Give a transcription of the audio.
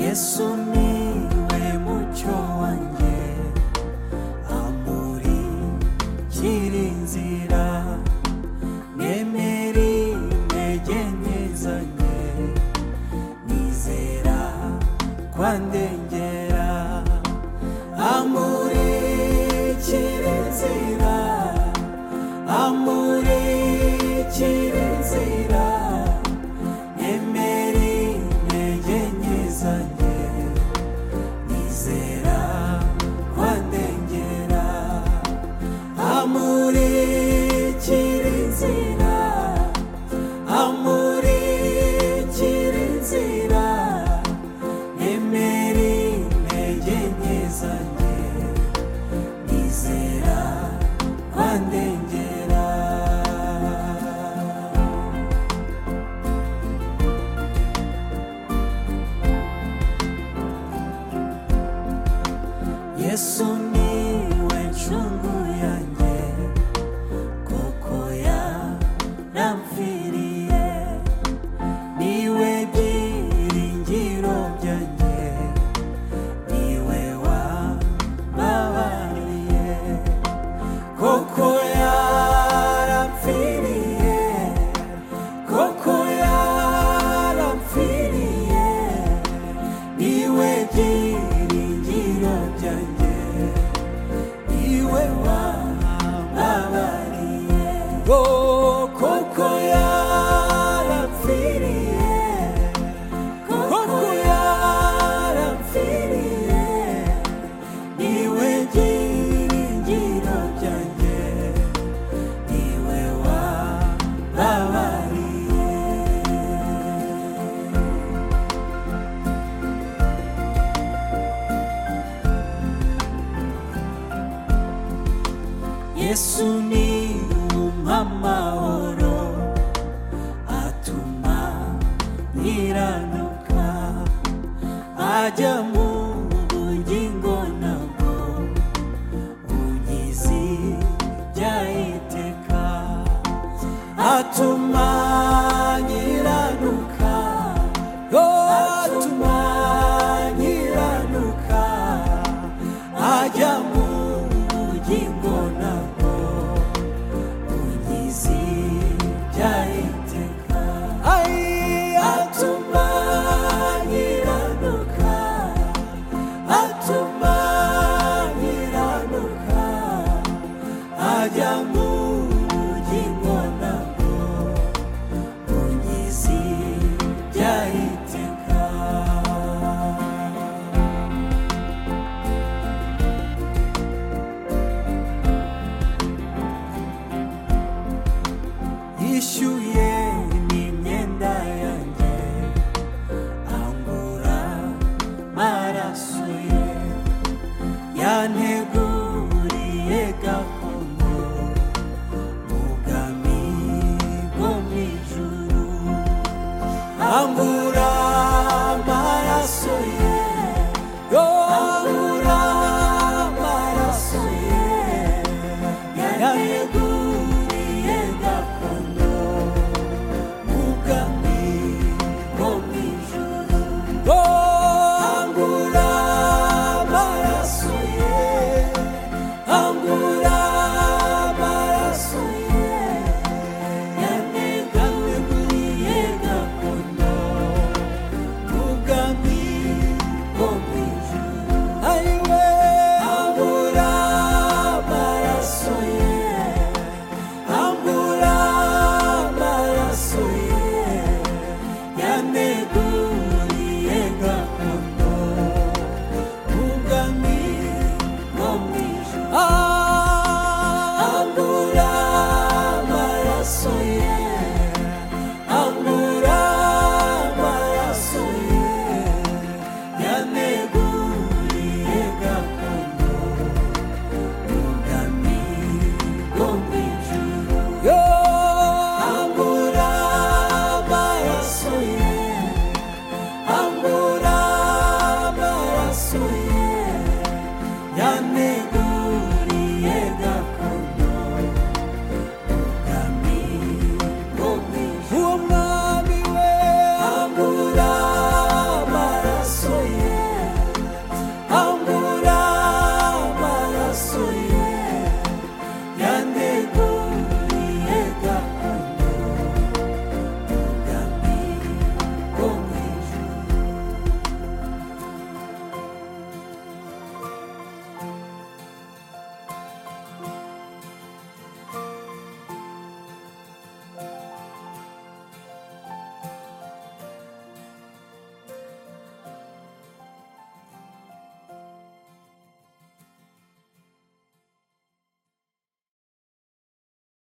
Yesu niwe mucyo wanjye amurikira inzira nemera intege nke zanjye nizera ko andengera amurikira inzira amurikira inzira nemera intege nke zanjye nizera ko andengera amurikira inzira amurikira inzira nemera intege nke zanjye nizera ko andengera yesu niwe ncungu yanjye kuko yaramfiriye niwe byiringiro byanjye niwe wambabariye koko yarapfiriye koko yarapfiriye niwe byiringiro byanjye niwe wambabariye koko yarapfiriye koko yarapfiriye niwe byiringiro byanjye niwe wambabariye Yesu ni umpa amahoro atuma nkiranuka ajya mu